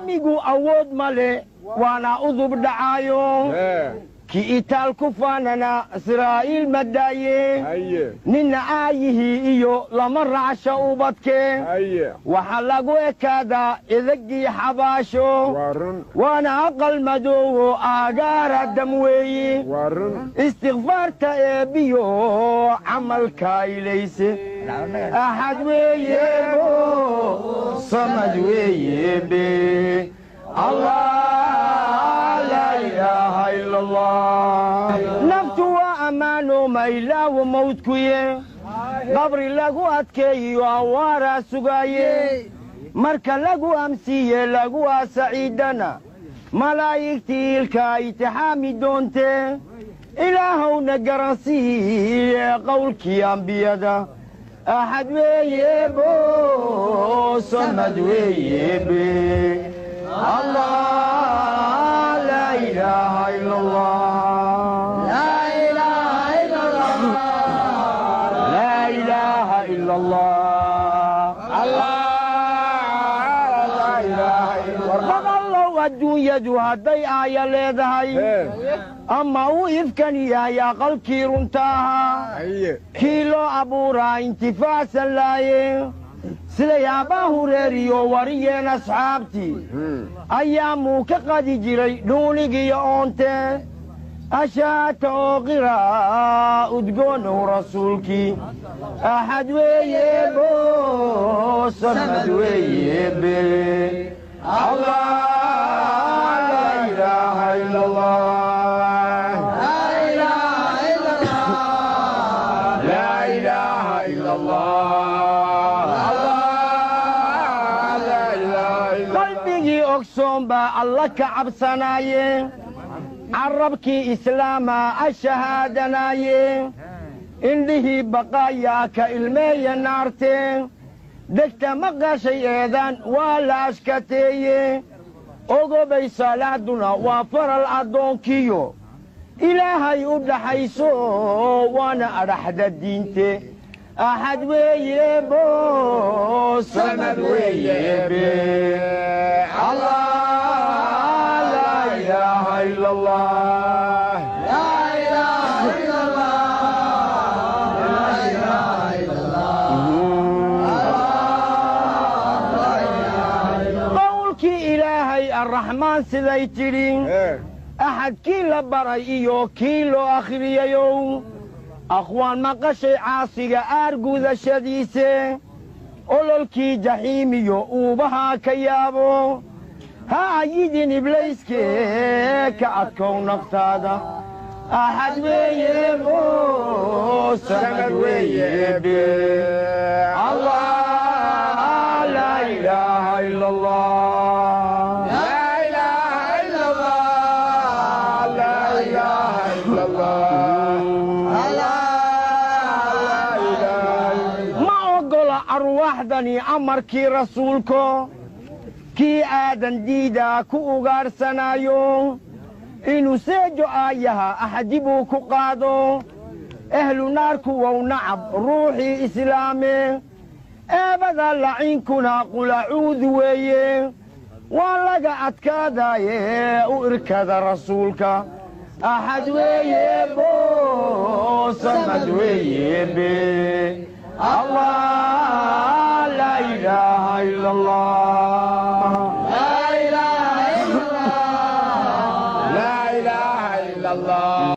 aadamigu awood ma leh waana udub dhacaayo ki itaal ku faanana israa'iil ma daaye ninna aayihii iyo lama racsha ubadke waxaa lagu ekaadaa idagii xabaasho waana aqal madoowo aagaara dam weeyi istikfaarta eebbiyo camalka ilayse axad weeyebo samad weeyebe naftu waa ammaano maylaawo mawdkuye qabri lagu adkeeyiyo awaaraa sugaaye marka lagu amsiiye lagu aasaciidana malaa'igtii ilka itixaami doontee ilaahowna garansiiye qowlkii ambiyada axad weeyebo samad weeyebe allah laa ilaaha ila allah laa ilaaha ila allah adduunyadu hadday aaya leedahay ama uu ifkan yahay aqalkii runta ahaa kii loo abuuraa intifaacsan laaye siday aabbaa hureeriyo wariyeen asxaabtii ayaamuu ka qadi jiray dhuunigiyo oonte ashaata oo qiraa udgoonow rasuulkii axad weeyebo samad weeyebe allah laa ilaaha ila allah laa ilaaha ila allah qalbigii ogsoon baa alla ka cabsanaaye carabkii islaama ashahaadanaaye indhihii baqaayaa ka ilmeeya naarte degta maqashay eedaan waa la ashkateeye ogobay salaaduna waa faral addoonkiyo ilaahay u dhaxayso waana adhaxda diinte axad weeyebo samad weeyebe allah laa ilaaha ila allah qowlkii ilaahay arraxmaan siday tidhi axad kii la baray iyo kii loo akhriyayow akhwaan maqashay caasiga aargudashadiise ololkii jaxiimiyo uubahaa ka yaabo ha ayidin iblayskee ka adkow naftaada axad weeyebo samad weeyebe allah laa ilaaha ila allah ma oggola arwaaxdani amarkii rasuulko kii aadan diidaa ku ugaarsanaayo inuu seejo aayaha axdibuu ku qaado ehlu naarku wow nacab ruuxii islaame eebada laciinkuna qulacuudu weeye waa laga adkaadaaye u irkada rasuulka axad weeyebo samad weeyebe allah laa ilaaha ila allah laa ilaaha ila allah